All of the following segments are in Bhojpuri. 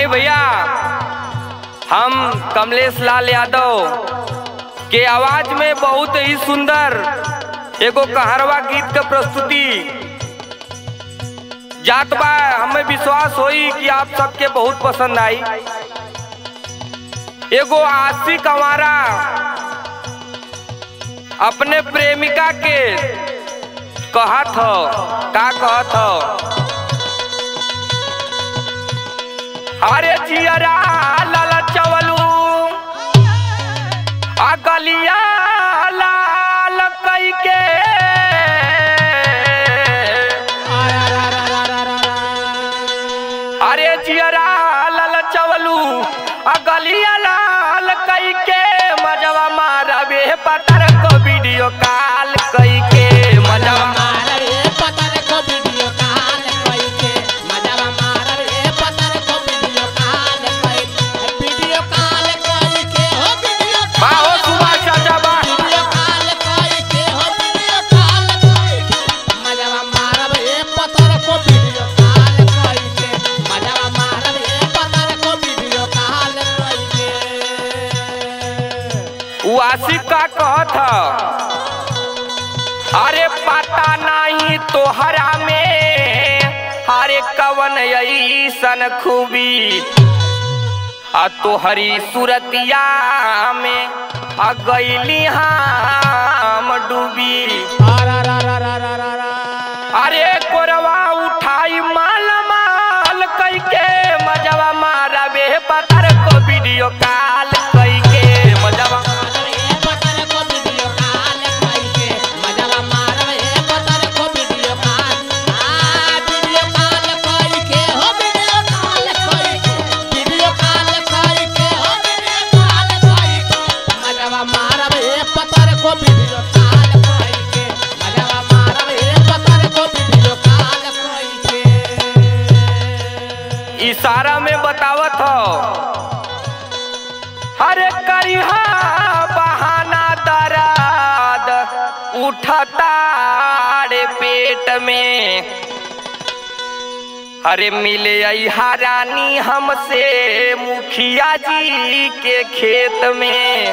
आई भैया हम कमलेश लाल यादव के आवाज में बहुत ही सुंदर एगो कहरवा गीत के प्रस्तुति जात बा हमें विश्वास होई कि आप सबके बहुत पसंद आई एगो आशिक हमारा अपने प्रेमिका के कहत हो का कहत हो अरे जियरा लाल चवलू आ गलिया लाल कई के अरे जियरा लाल चवलू आ गलिया लाल कई के मजवा मारबे पतर को वीडियो कॉल कई के मजवा बा हो सुभाष चाचा बा उ आशिक का कहत ह अरे पता नहीं तोहरा में अरे कवन ऐसन खूबी आ तोहरी सूरतिया में आ गईली हम डूबी अरे कोरवा उठाई माल माल कई के मजवा मारा बे पतर को वीडियो कॉल कई के मजवा इशारा में बतावत हो अरे करिहा बहाना दराद उठता रे पेट में अरे मिले अहा रानी हमसे मुखिया जी के खेत में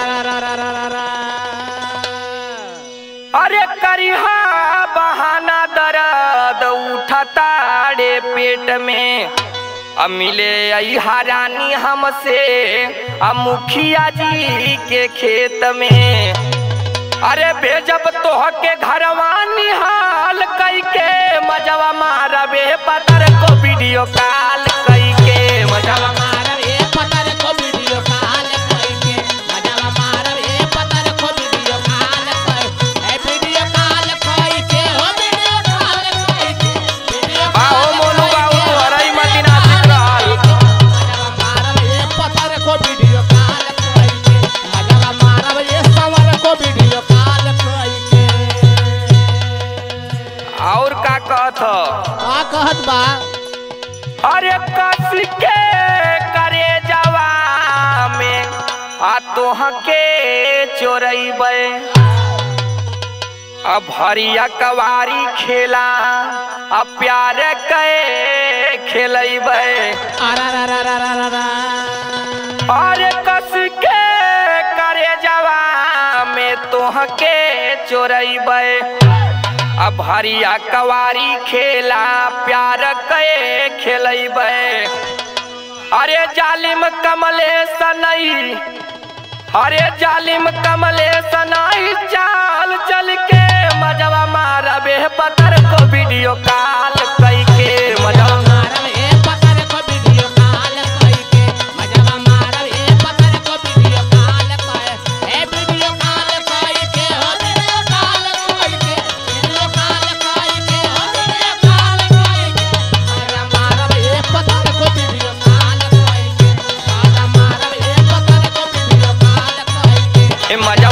अरे करिहा बहाना दर्द उठता रे पेट में अब मिले अहा रानी हमसे आ मुखिया जी के खेत में अरे भेजब तोह के घरवा निहाल कई के मजवा मारबे पतर को वीडियो कॉल कई के मजवा बाहो मोनू बाबू तोहरा ही मती नासिक रहल और का कहत ह? कहत बा अरे कस के करे जवा में आ तोह के चोरैबे अब भरिया कवारी खेला आ प्यार के खेलैबे अरे कस के करे जवा में तोह के चोरैबे अब हरिया कवारी खेला प्यार के खेलैबे अरे जालिम कमले सनई अरे जालिम कमले सनई चाल चल के मजवा मारबे पतर को वीडियो कॉल कई के मजवा ए मजा